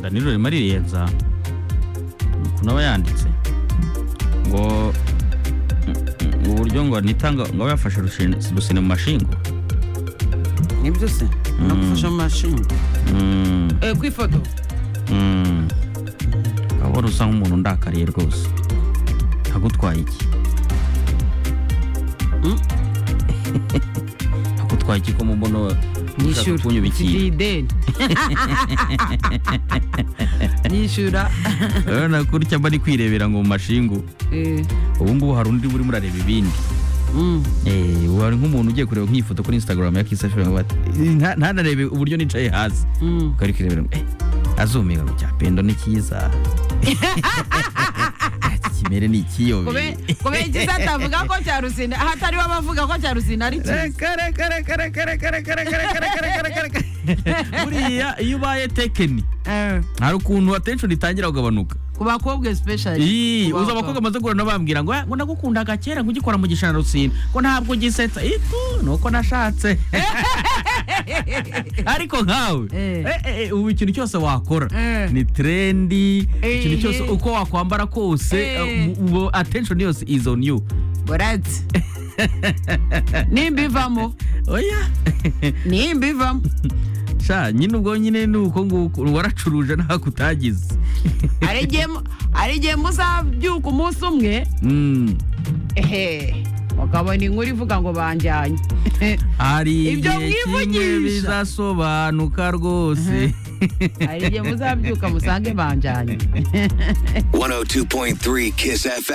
danilo ririmo rirenza ukuntu aba yanditse ngo uburyo ngo nitanga ngo abe yafashe rushin- rusine mu mashinga nibyo se no gufasha mu mashinga Mm, Eh, ku ifoto mm. urabona usa nk'umuntu undakariye rwose ntagutwaye iki Mm. ntagutwaye iki ko mu mbono ushaka nyishyura kunyuba ikintu mfite ideni nyishyura urabona kurya mba ari kwirebera ngo mu mashingu Eh, ubu ngubu hari undi urimo urareba ibindi Mm. Eh, ubu hari nk'umuntu ugiye kureba nk'iyi foto kuri instagram ya kisa fm bati "Nta- ntanarebe uburyo nicaye hasi Mm. ukari kurebera ngo, eh azumiga ngo cya pendo ni cyiza Iki kimere ni ikiyobe kube- kubera igisa atavuga ko cya rusine aho atariwe abavuga ko cya rusine ari cyiza buriya iyo ubaye tekeni Eh, hari ukuntu attention itangira kugabanuka ku bakobwa especially Ii, Ku uzi bakobwa. abakobwa amaze guhura nabo bambwira ngo "Ah, ngo nagukundaga kera ngo ugikora mu gishana rusine ngo ntabwo ugisetsa itu ni uko nashatse ariko nkawe Eh. eh, eh, eh, ubu ikintu cyose wakora Eh. ni trendi Eh, ikintu cyose eh. uko wakwambara kose Eh. eh, mu- mu- attention yose is on you burati nimba ivamo oya nimba ivamo sha nyine ubwo nyine ni uko nguko waracuruje ntako utagize hari igihe mu- hari igihe muzabyuka umunsi umwe Mm. ehe ukabona inkuru ivuga ngo banjyanye hari Ibyo igihe kimwe mwivugisha. bizasobanuka rwose hari igihe muzabyuka musange banjyanye 102.3 Kiss FM.